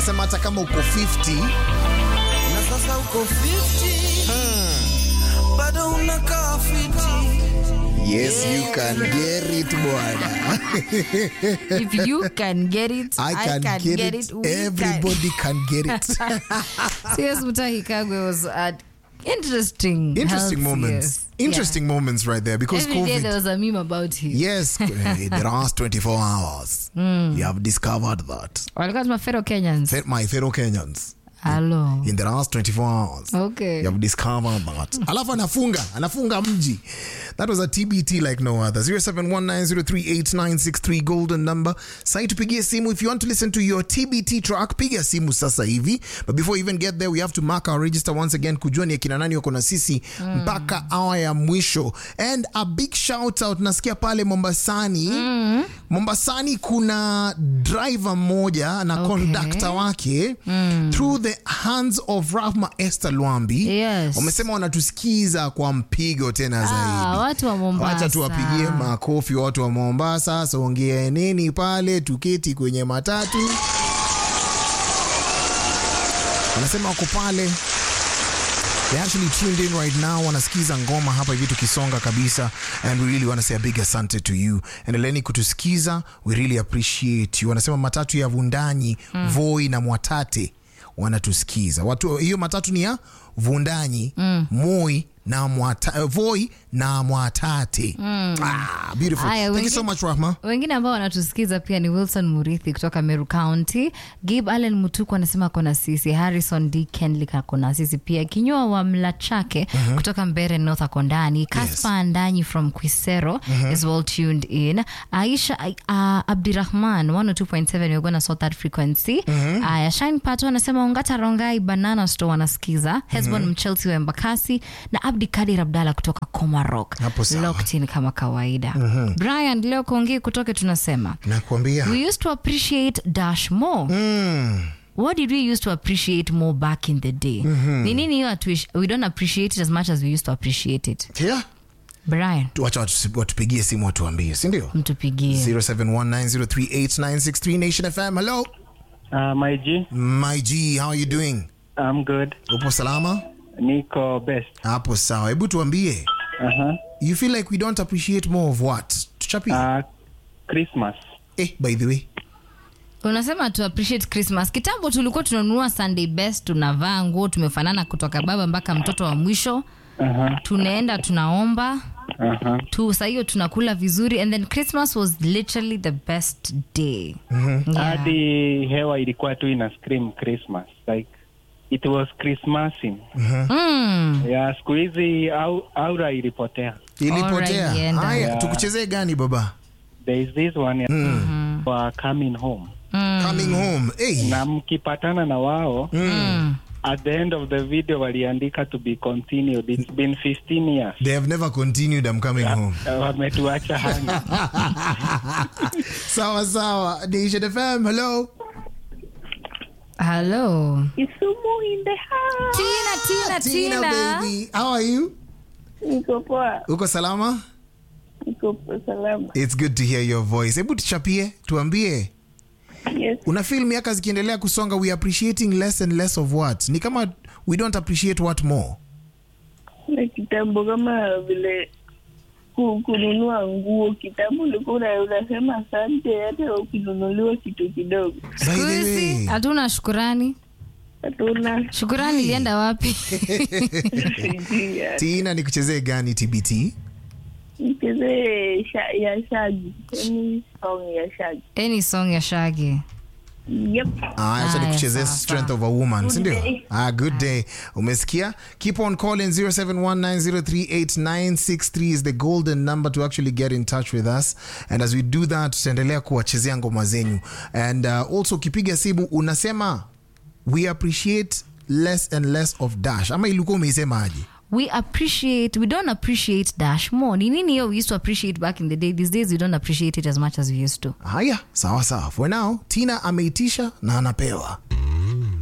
anasema hata kama uko 50 na sasa uko 50 bado unakaa fiti yes you can get it bwana if you can get it I can, get, it, we everybody can, get it can. CS Mutahi Kagwe was at interesting interesting health, moments yes. interesting moments right there because Every day covid there was a meme about him. yes in the last 24 hours you have discovered that Walikuwa tuma fellow Kenyans. Fe- my fellow kenyans Hello. in the last 24 hours Okay. you have discovered that alafu anafunga anafunga mji that was a tbt like no other 0719038963 golden number sai tupigie simu if you want to listen to your tbt track piga simu sasa hivi but before we even get there we have to mark our register once again kujua ni akina nani wako na sisi mpaka awa ya mwisho and a big shout out nasikia pale mombasani mombasani kuna driver mmoja na Okay. conductor wake through the hands of rahma esther lwambi Yes. wamesema wanatusikiza kwa mpigo tena Ah, zaidi watu wa Mombasa. wacha tuwapigie makofi watu wa mombasa songeaneni pale tuketi kwenye matatu wanasema wako pale They actually tuned in right now wanasikiza ngoma hapa hivi tukisonga kabisa and we really want to say a big asante to you endeleni kutusikiza we really appreciate you wanasema matatu ya vundanyi mm. voi na mwatate wanatusikiza watu hiyo matatu ni ya vundanyi mm. moi na mwata, voi na mwatate mm. ah, beautiful Aya, thank you wengine- so much rahma wengine ambao wanatusikiza pia ni wilson murithi kutoka meru county gib allen mutuku anasema kona sisi harrison d kenlik akona sisi pia kinywa wa mlachake kutoka mbere north ako ndani kaspa andanyi from quisero is well tuned in aisha uh, abdirahman 102.7 we're gonna sort that frequency aya shine pato anasema ongata rongai banana store wanasikiza hesbon mchelsi wa embakasi na abdi kadir abdalla kutoka comarock Hapo sawa. locked in kama kawaida brian leo kongi kutoke tunasema nakuambia we used to appreciate dash more mm. what did we used to appreciate more back in the day ni nini hiyo hatuish- we don't appreciate it as much as we used to appreciate it yeah. brian wacha watu- watupigie simu watuambie sindio mtupigie 0719038963 Nation FM. Hello. Uh, my G, My G, how are you doing? I'm good. Upo salama? Niko best. Hapo sawa. Hebu tuambie. Uh-huh. You feel like we don't appreciate more of what? Tuchapie. Uh, Christmas. eh, by the way. unasema tu appreciate christmas kitambo tulikuwa tunanunua sunday best tunavaa nguo tumefanana kutoka baba mpaka mtoto wa mwisho Uh-huh. tunaenda tunaomba Uh-huh. tu saa hiyo tunakula vizuri and then christmas was literally the best day yeah. Hadi hewa ilikuwa tu ina scream Christmas. Like it was Christmasing. mm. Yeah, siku hizi au, aura ilipotea. Ilipotea. Alright, ienda. Haya, Yeah. tukuchezee gani baba? There is this one for coming home. Coming home. Hey. Na mkipatana na wao Mm. at the end of the video waliandika to be continued. It's been 15 years. They have never continued I'm coming home. Uh, wametuacha hanga. sawa sawa. Nation FM. Hello. hello Kisumu in the house. tina tina Tina, tina, baby. How are you? Niko poa, Uko salama? niko poa salama. It's good to hear your voice. Hebu tuchapie, tuambie. Yes, una feel miaka zikiendelea kusonga we appreciating less and less of what ni kama we don't appreciate what more na kitambo kama vile ku- kununua nguo kitambo ulikuwa una- unasema asante hata ukinunuliwa kitu kidogo By Siku the hizi way, hatuna shukurani hatuna shukurani ilienda wapi sijui ya- tina nikuchezee gani tbt nichezee sha- ya shagi yani song ya shagi any song ya shagi yep Ah, acha Aya, nikuchezee sawa, strength sawa. of a woman Good sindio day. ah, good day umesikia keep on calling 0719038963 is the golden number to actually get in touch with us and as we do that tutaendelea kuwachezea ngoma zenyu and uh, also ukipiga simu unasema we appreciate less and less of dash ama ilikuwa umeisema aje we appreciate we don't appreciate dash more ni nini hiyo we used to appreciate back in the day these days we don't appreciate it as much as we used to haya sawa sawa for now tina ameitisha na anapewa